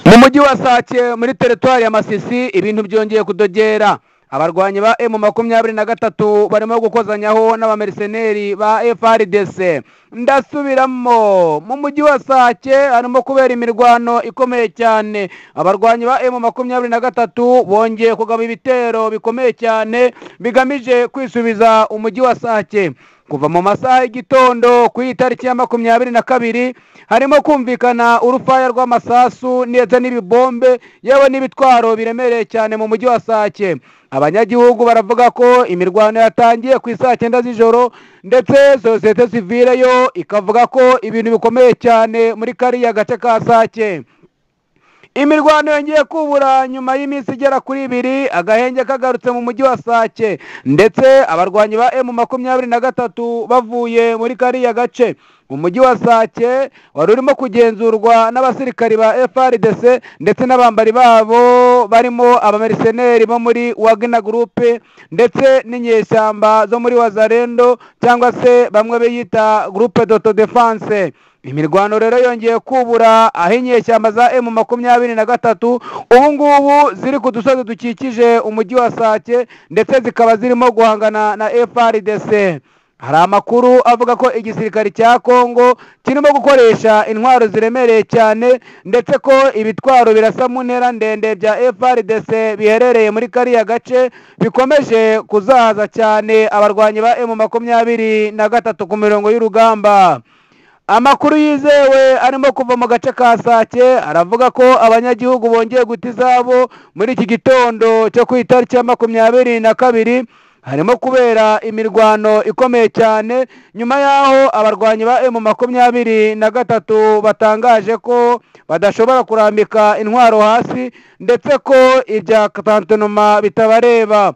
mu mujyi wa sake muri teritwari ya masisi ibintu byongeye kudogera abarwanyi ba emu makumyabiri na gatatu barimo gukozanyaho n'abameriseneri ba frdc ndasubiramo mu mujyi wa sake harimo kubera imirwano ikomeye cyane abarwanyi ba emu makumyabiri na gatatu bongeye kugaba ibitero bikomeye cyane bigamije kwisubiza umujyi wa sake kuva mu masaha y'igitondo ku itariki ya makumyabiri na kabiri harimo kumvikana urufaya rw'amasasu ndetse n'ibibombe yewe n'ibitwaro biremereye cyane mu mujyi wa sake abanyagihugu baravuga ko imirwano yatangiye ku isaa cyenda z'ijoro ndetse sosiyete sivile yo ikavuga ko ibintu bikomeye cyane muri kariya gace ka sake imirwano yongeye kubura nyuma y'iminsi igera kuri ibiri agahenge kagarutse mu mujyi wa sake ndetse abarwanyi ba emu makumyabiri na gatatu bavuye muri kariya gace umujyi wa sake wari urimo kugenzurwa n'abasirikari ba frdc ndetse n'abambari babo barimo abameriseneri bo muri wagner gurupe ndetse n'inyeshyamba zo muri wazarendo cyangwa se bamwe biyita gurupe doto defanse imirwano rero yongeye kubura aho inyeshyamba za emu makumyabiri na gatatu ubu ngubu ziri ku dusozi dukikije umujyi wa sake ndetse zikaba zirimo guhangana na frdc hari amakuru avuga ko igisirikare cya kongo kirimo gukoresha intwaro ziremereye cyane ndetse ko ibitwaro birasa mu ntera ndende bya frdc biherereye muri kariya gace bikomeje kuzahaza cyane abarwanyi ba emu makumyabiri na gatatu ku mirongo y'urugamba amakuru yizewe arimo kuva mu gace ka sake aravuga ko abanyagihugu bongeye guta izabo muri iki gitondo cyo ku itariki ya makumyabiri na kabiri harimo kubera imirwano ikomeye cyane nyuma y'aho abarwanyi ba emu makumyabiri na gatatu batangaje ko badashobora kurambika intwaro hasi ndetse ko ibya katantenoma bitabareba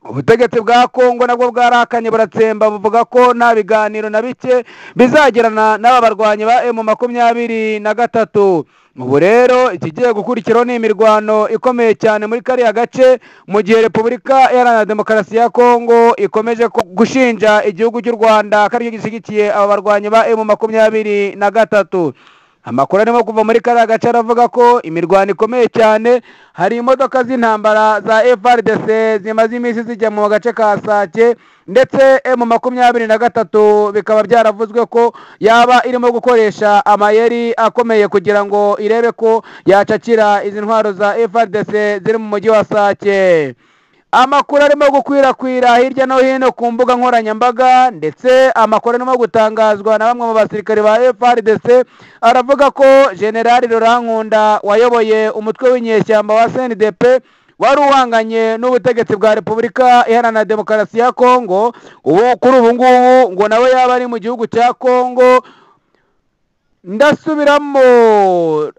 ubutegetsi bwa kongo nabwo bwarakanye buratsemba buvuga ko nta biganiro na bike bizagirana n'aba barwanyi ba emu makumyabiri na gatatu ubu rero ikigiye gukurikiraho ni imirwano ikomeye cyane muri kariya gace mu gihe repubulika iharanira demokarasi ya kongo ikomeje gushinja igihugu cy'u rwanda ko aricyo gishyigikiye aba barwanyi ba emu makumyabiri na gatatu amakuru arimo kuva muri kariya gace aravuga ko imirwano ikomeye cyane hari imodoka z'intambara za frdc zimaze iminsi zijya mu gace ka sake ndetse emu makumyabiri na gatatu bikaba byaravuzwe ko yaba irimo gukoresha amayeri akomeye kugira ngo irebe ko yacakira izi ntwaro za frdc ziri mu mujyi wa sake amakuru arimo gukwirakwira hirya no hino ku mbuga nkoranyambaga ndetse amakuru arimo gutangazwa na bamwe mu basirikare ba frdc aravuga ko generali Rurankunda wayoboye umutwe w'inyeshyamba wa cndp wari uhanganye n'ubutegetsi bwa repubulika iharanira demokarasi ya kongo ubu kuri ubu ngubu ngo nawe yaba ari mu gihugu cya kongo ndasubiramo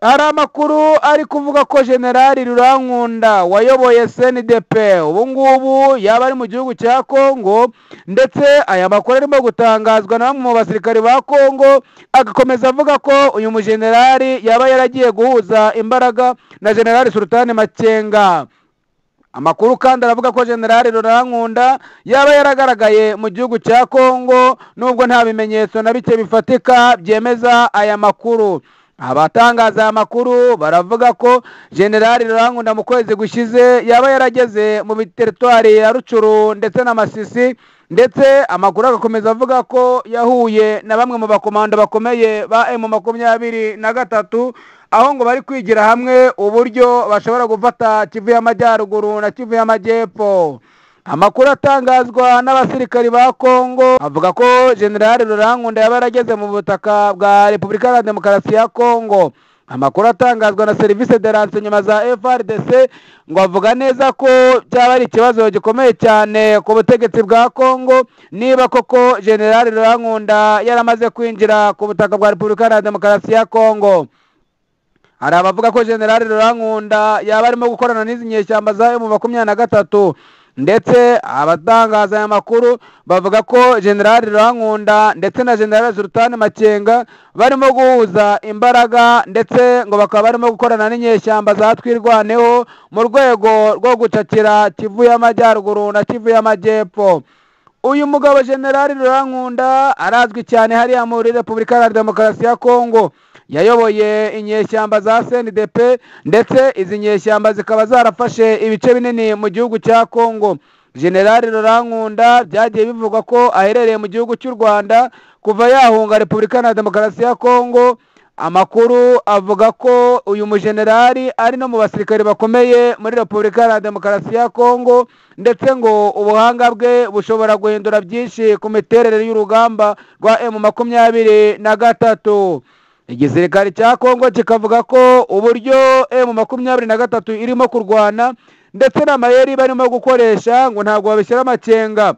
hari amakuru ari kuvuga ko generali rurankunda wayoboye cndp ubu ngubu yaba ari mu gihugu cya kongo ndetse aya makuru arimo gutangazwa na bamwe mu basirikari ba kongo agakomeza avuga ko uyu mujenerali yaba yaragiye guhuza imbaraga na generali sultani makenga amakuru kandi aravuga ko generali rurankunda yaba yaragaragaye mu gihugu cya kongo nubwo nta bimenyetso na bike bifatika byemeza aya makuru abatangaza aya makuru baravuga ko generali rurankunda mu kwezi gushize yaba yarageze mu biteritwari ya rucuru ndetse na masisi ndetse amakuru agakomeza avuga ko yahuye na bamwe mu bakomando bakomeye ba emu makumyabiri na gatatu aho ngo bari kwigira hamwe uburyo bashobora gufata kivu y'amajyaruguru na kivu y'amajyepfo amakuru atangazwa n'abasirikari ba kongo avuga ko generali rurankunda yaba yarageze mu butaka bwa repubulika iharanira demokarasi ya kongo amakuru atangazwa na serivisi de nyuma za frdc ngo avuga neza ko cyaba ari ikibazo gikomeye cyane ku butegetsi bwa kongo niba koko generali rurankunda yaramaze kwinjira ku butaka bwa repubulika iharanira demokarasi ya kongo hari abavuga ko generali rurankunda yaba arimo gukorana n'izi nyeshyamba za emu makumyabiri na gatatu ndetse abatangaza aya makuru bavuga ko generali rurankunda ndetse na generali sultani makenga barimo guhuza imbaraga ndetse ngo bakaba barimo gukorana n'inyeshyamba za twirwaneho mu rwego rwo gucakira kivu y'amajyaruguru na kivu y'amajyepfo uyu mugabo generali rurankunda arazwi cyane hariya muri repubulika iharanira demokarasi ya kongo yayoboye inyeshyamba za CNDP ndetse izi nyeshyamba zikaba zarafashe ibice binini mu gihugu cya Kongo generali Rurankunda byagiye bivugwa ko aherereye mu gihugu cy'u Rwanda kuva yahunga Repubulika Iharanira Demokarasi ya Kongo amakuru avuga ko uyu mujenerali ari no mu basirikare bakomeye muri repubulika ya demokarasi ya kongo ndetse ngo ubuhanga bwe bushobora guhindura byinshi ku miterere y'urugamba rwa emu makumyabiri na gatatu igisirikare cya kongo kikavuga ko uburyo emu makumyabiri na gatatu irimo kurwana ndetse n'amayeri barimo gukoresha ngo ntabwo babishyira amakenga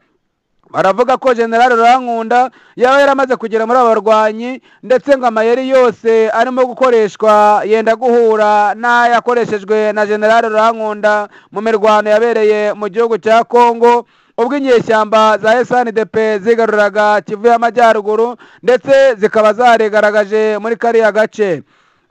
baravuga ko generale rurankunda yaba yaramaze kugera muri aba barwanyi ndetse ngo amayeri yose arimo gukoreshwa yenda guhura n'ayakoreshejwe na generale rurankunda mu mirwano yabereye mu gihugu cya kongo ubwo inyeshyamba za snidp zigaruraga kivu y'amajyaruguru ndetse zikaba zarigaragaje muri kariya gace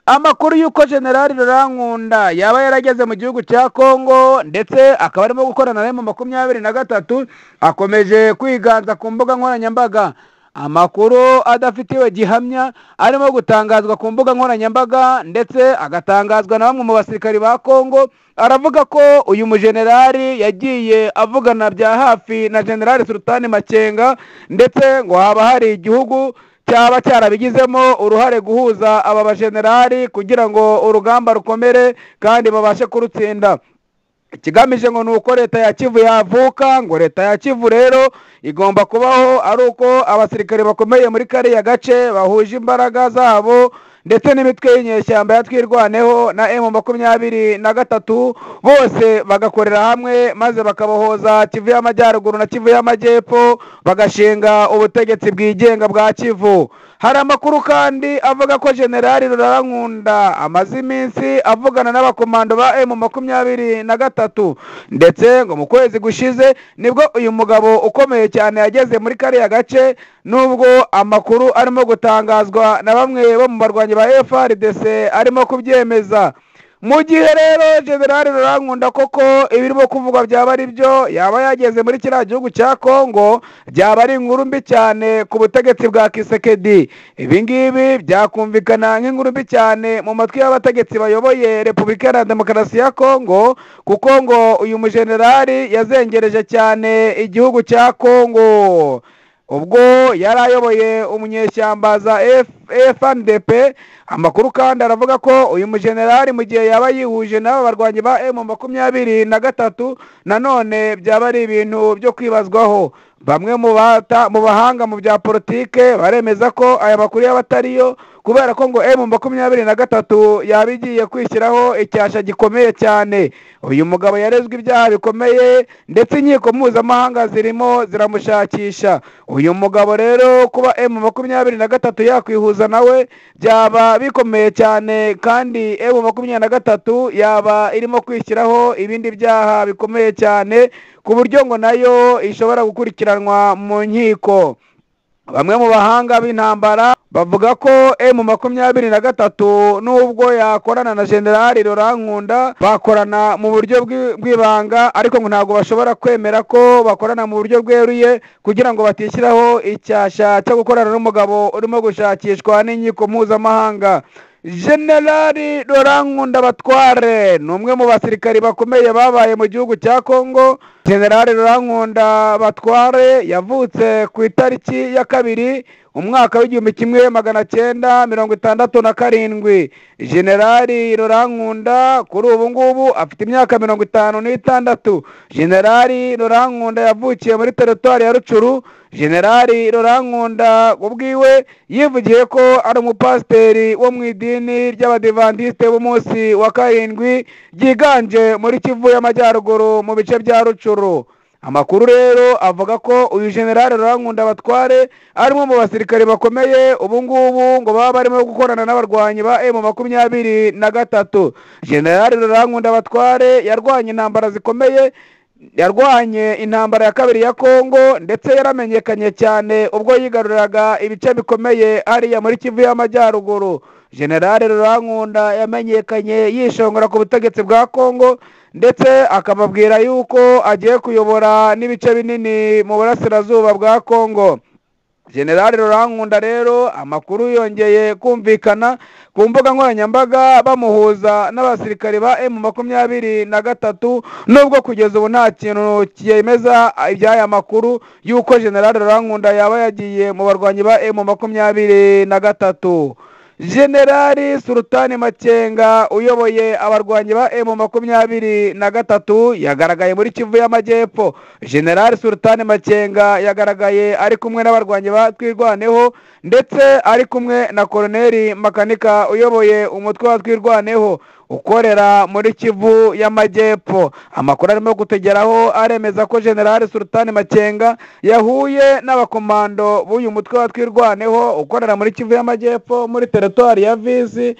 amakuru y'uko generali rurankunda yaba yarageze mu gihugu cya kongo ndetse akaba arimo gukorana na mu makumyabiri na gatatu akomeje kwiganza ku mbuga nkoranyambaga amakuru adafitiwe gihamya arimo gutangazwa ku mbuga nkoranyambaga ndetse agatangazwa na bamwe mu basirikari ba kongo aravuga ko uyu mujenerali yagiye avugana bya hafi na generali sultani makenga ndetse ngo haba hari igihugu cyaba cyarabigizemo uruhare guhuza aba bajenerali kugira ngo urugamba rukomere kandi babashe kurutsinda ikigamije ngo ni uko leta ya kivu yavuka ngo leta ya kivu rero igomba kubaho ari uko abasirikare bakomeye muri kariya gace bahuje imbaraga zabo ndetse n'imitwe y'inyeshyamba ya twirwaneho na emu makumyabiri na gatatu bose bagakorera hamwe maze bakabohoza kivu y'amajyaruguru na kivu y'amajyepfo bagashinga ubutegetsi bwigenga bwa kivu hari amakuru kandi avuga ko generali rurarankunda amaze iminsi avugana n'abakomando ba emu makumyabiri na gatatu ndetse ngo mu kwezi gushize nibwo uyu mugabo ukomeye cyane yageze muri kariya gace nubwo amakuru arimo gutangazwa na bamwe bo mu barwanyi ba frdc arimo kubyemeza mu gihe rero generali rurankunda koko ibirimo kuvugwa byaba ari byo yaba yageze muri kiriya gihugu cya kongo byaba ari inkuru mbi cyane ku butegetsi bwa kisekedi ibi ngibi byakumvikana nk'inkuru mbi cyane mu matwi y'abategetsi bayoboye repubulika iharanira demokarasi ya kongo kuko ngo uyu mujenerali yazengereje cyane igihugu cya kongo ubwo yari ayoboye umunyeshyamba za FNDP amakuru kandi aravuga ko uyu mujenerali mu gihe yaba yihuje n'aba barwanyi ba M makumyabiri na gatatu nanone byaba ari ibintu byo kwibazwaho bamwe mu bata- mu bahanga mu bya politike baremeza ko aya makuru yaba atariyo kubera ko ngo emu makumyabiri na gatatu yaba igiye kwishyiraho icyasha gikomeye cyane uyu mugabo yarezwe ibyaha bikomeye ndetse inkiko mpuzamahanga zirimo ziramushakisha uyu mugabo rero kuba emu makumyabiri na gatatu yakwihuza nawe byaba bikomeye cyane kandi emu makumyabiri na gatatu yaba irimo kwishyiraho ibindi byaha bikomeye cyane ku buryo ngo nayo ishobora gukurikiranwa mu nkiko bamwe mu bahanga b'intambara bavuga ko emu makumyabiri na gatatu nubwo yakorana na generali rurankunda bakorana mu buryo bw'i- bw'ibanga ariko ngo ntabwo bashobora kwemera ko bakorana mu buryo bweruye kugira ngo batishyiraho icyasha cyo gukorana n'umugabo urimo gushakishwa n'inkiko mpuzamahanga generali rurankunda batware ni umwe mu basirikari bakomeye babaye mu gihugu cya kongo generali rurankunda batware yavutse ku itariki ya kabiri umwaka w'igihumbi kimwe magana cyenda mirongo itandatu na karindwi generali rurankunda kuri ubu ngubu afite imyaka mirongo itanu n'itandatu generali rurankunda yavukiye muri teritwari ya rucuru generali rurankunda ubwiwe yivugiye ko ari umupasiteri wo mu idini ry'abadivandisite b'umunsi wa karindwi ryiganje muri kivu y'amajyaruguru mu bice bya rucuru amakuru rero avuga ko uyu generali rurankunda batware arimo mu basirikare bakomeye ubu ngubu ngo baba barimo gukorana n'abarwanyi ba emu makumyabiri na gatatu generali rurankunda batware yarwanya intambara zikomeye yarwanye intambara ya kabiri ya kongo ndetse yaramenyekanye cyane ubwo yigaruriraga ibice bikomeye hariya muri kivu y'amajyaruguru generale rurankunda yamenyekanye yishongora ku butegetsi bwa kongo ndetse akababwira yuko agiye kuyobora n'ibice binini mu burasirazuba bwa kongo generali rurankunda rero amakuru yongeye kumvikana ku mbuga nkoranyambaga bamuhuza n'abasirikare ba emu makumyabiri na gatatu nubwo kugeza ubu nta kintu cyemeza iby'aya makuru y'uko generali rurankunda yaba yagiye mu barwanyi ba emu makumyabiri na gatatu generali sulutani makenga uyoboye abarwanyi ba emu makumyabiri na gatatu yagaragaye muri kivu y'amajyepfo generali sulutani makenga yagaragaye ari kumwe n'abarwanyi ba twirwaneho ndetse ari kumwe na koroneri makanika uyoboye umutwe wa twirwaneho ukorera muri kivu y'amajyepfo amakuru arimo kutegeraho aremeza ko generali sulutani makenga yahuye n'abakomando b'uyu mutwe wa twirwaneho ukorera muri kivu y'amajyepfo muri teritwari ya vizi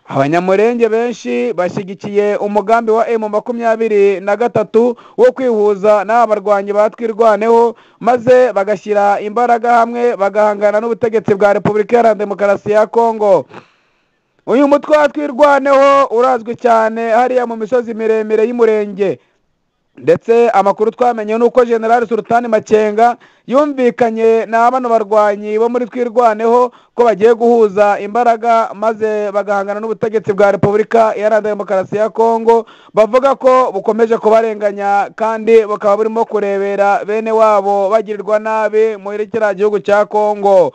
abanyamurenge benshi bashyigikiye umugambi wa emu makumyabiri na gatatu wo kwihuza n'aba barwanyi batwirwaneho maze bagashyira imbaraga hamwe bagahangana n'ubutegetsi bwa repubulika iharanira demokarasi ya kongo uyu mutwe watwirwaneho urazwi cyane hariya mu misozi miremire y'umurenge ndetse amakuru twamenye ni uko generali sulutani makenga yumvikanye na bano barwanyi bo muri twirwaneho ko bagiye guhuza imbaraga maze bagahangana n'ubutegetsi bwa repubulika iharanira demokarasi ya kongo bavuga ko bukomeje kubarenganya kandi bukaba burimo kurebera bene wabo bagirirwa nabi muri kiriya gihugu cya kongo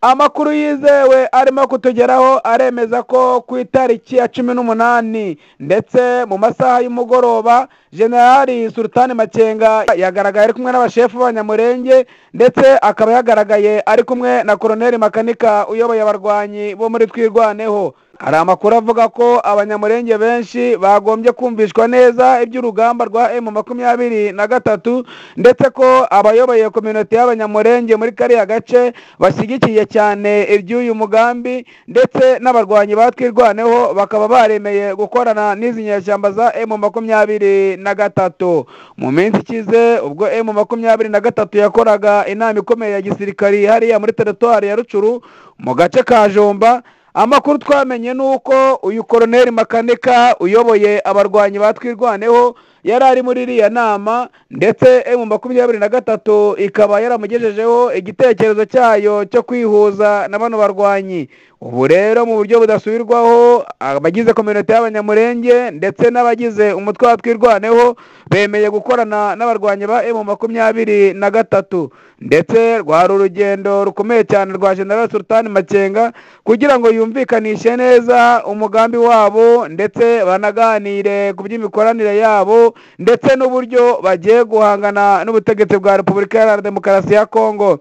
amakuru yizewe arimo kutugeraho aremeza ko ku itariki ya cumi n'umunani ndetse mu masaha y'umugoroba generali sulutani makenga yagaragaye ari kumwe n'abashefu b'abanyamurenge ndetse akaba yagaragaye ari kumwe na koroneri makanika uyoboye abarwanyi bo muri twirwaneho hari amakuru avuga ko abanyamurenge benshi bagombye kumvishwa neza iby'urugamba rwa emu makumyabiri na gatatu ndetse ko abayoboye kominoti y'abanyamurenge muri kariya gace bashyigikiye cyane iby'uyu mugambi ndetse n'abarwanyi batwirwaneho bakaba baremeye gukorana n'izi nyeshyamba za emu makumyabiri na gatatu mu minsi ikize ubwo emu makumyabiri na gatatu yakoraga inama ikomeye ya gisirikari hariya muri teritwari ya rucuru mu gace ka jomba amakuru twamenye ni uko uyu koroneri makanika uyoboye abarwanyi batwirwaneho yari ari muri iriya nama ndetse emu makumyabiri na gatatu ikaba yaramugejejeho igitekerezo cyayo cyo kwihuza na bano barwanyi ubu rero mu buryo budasubirwaho abagize kominota y'abanyamurenge ndetse n'abagize umutwe wa twirwaneho bemeye gukorana n'abarwanyi ba emu makumyabiri na gatatu ndetse rwari urugendo rukomeye cyane rwa general sultani makenga kugira ngo yumvikanishe neza umugambi wabo ndetse banaganire ku by'imikoranire yabo ndetse n'uburyo bagiye guhangana n'ubutegetsi bwa repubulika iharanira demokarasi ya kongo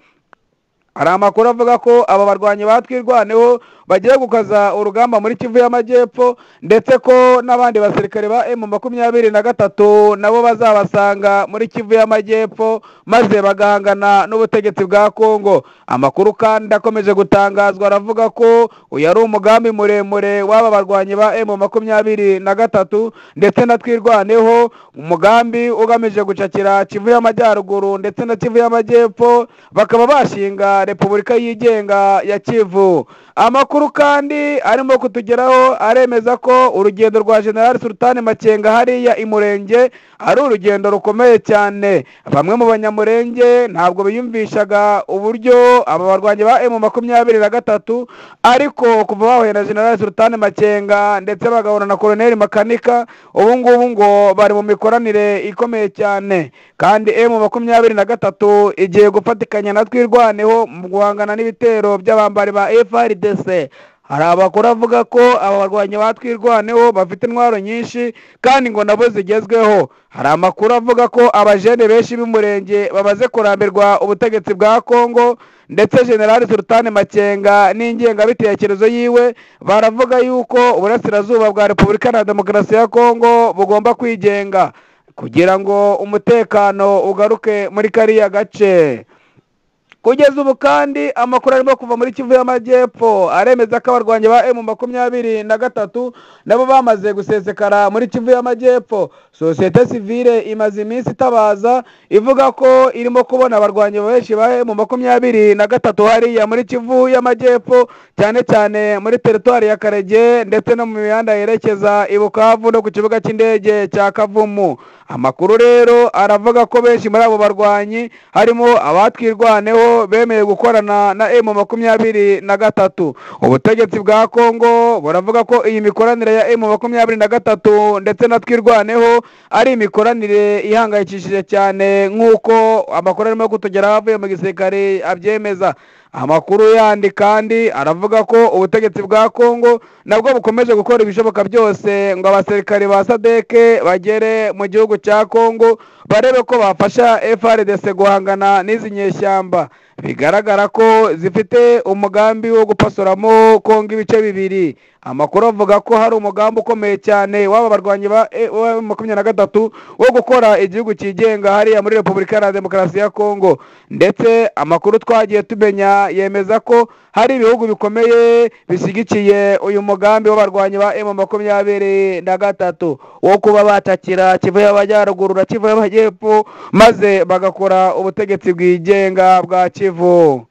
hari amakuru avuga ko aba barwanyi batwirwaneho bagiye gukaza urugamba muri kivu y'amajyepfo ndetse ko n'abandi basirikare ba emu makumyabiri na gatatu nabo bazabasanga muri kivu y'amajyepfo maze bagahangana n'ubutegetsi bwa kongo amakuru kandi akomeje gutangazwa aravuga ko uyu ari umugambi muremure w'aba barwanyi ba emu makumyabiri na gatatu ndetse na twirwaneho umugambi ugamije gucakira kivu y'amajyaruguru ndetse na kivu y'amajyepfo bakaba bashinga repubulika yigenga ya kivu amakuru amakuru kandi arimo kutugeraho aremeza ko urugendo rwa generali sulutani makenga hariya i murenge ari urugendo rukomeye cyane bamwe mu banyamurenge ntabwo biyumvishaga uburyo aba barwanyi ba emu makumyabiri na gatatu ariko kuva bahuye na generali sulutani makenga ndetse bagahura na koroneri makanika ubu ngubu ngo bari mu mikoranire ikomeye cyane kandi emu makumyabiri na gatatu igiye gufatikanya na twirwaneho mu guhangana n'ibitero by'abambari ba frdc hari abakuru avuga ko aba barwanyi batwirwaneho bafite intwaro nyinshi kandi ngo nabo zigezweho hari amakuru avuga ko abajene benshi b'umurenge bamaze kurambirwa ubutegetsi bwa kongo ndetse generali sulutani makenga n'ingengabitekerezo yiwe baravuga yuko uburasirazuba bwa repubulika na demokarasi ya kongo bugomba kwigenga kugira ngo umutekano ugaruke muri kariya gace kugeza ubu kandi amakuru arimo kuva muri kivu y'amajyepfo aremeza ko abarwanyi ba emu makumyabiri na gatatu nabo bamaze gusesekara muri kivu y'amajyepfo sosiyete sivire imaze iminsi itabaza ivuga ko irimo kubona abarwanyi benshi ba emu makumyabiri na gatatu hariya muri kivu y'amajyepfo cyane cyane muri teritwari ya karege ndetse no mu mihanda yerekeza i bukavu no ku kibuga cy'indege cya kavumu amakuru rero aravuga ko benshi muri abo barwanyi harimo abatwirwaneho bemeye gukorana na emu makumyabiri na gatatu ubutegetsi bwa kongo buravuga ko iyi mikoranire ya emu makumyabiri na gatatu ndetse na twirwaneho ari imikoranire ihangayikishije cyane nk'uko amakuru arimo kutugeraho avuye mu gisirikare abyemeza amakuru yandi kandi aravuga ko ubutegetsi bwa kongo nabwo bukomeje gukora ibishoboka byose ngo abasirikare ba sadeke bagere mu gihugu cya kongo barebe ko bafasha frdc guhangana n'izi nyeshyamba bigaragara ko zifite umugambi wo gupasoramo kongo ibice bibiri amakuru avuga ko hari umugambi ukomeye cyane w'aba barwanyi ba makumyabiri na gatatu wo gukora igihugu cyigenga hariya muri repubulika iharanira demokarasi ya kongo ndetse amakuru twagiye tumenya yemeza ko hari ibihugu bikomeye bishyigikiye uyu mugambi w'abarwanyi ba emu makumyabiri na gatatu wo kuba batakira kivu y'amajyaruguru na kivu y'amajyepfo maze bagakora ubutegetsi bwigenga bwa kivu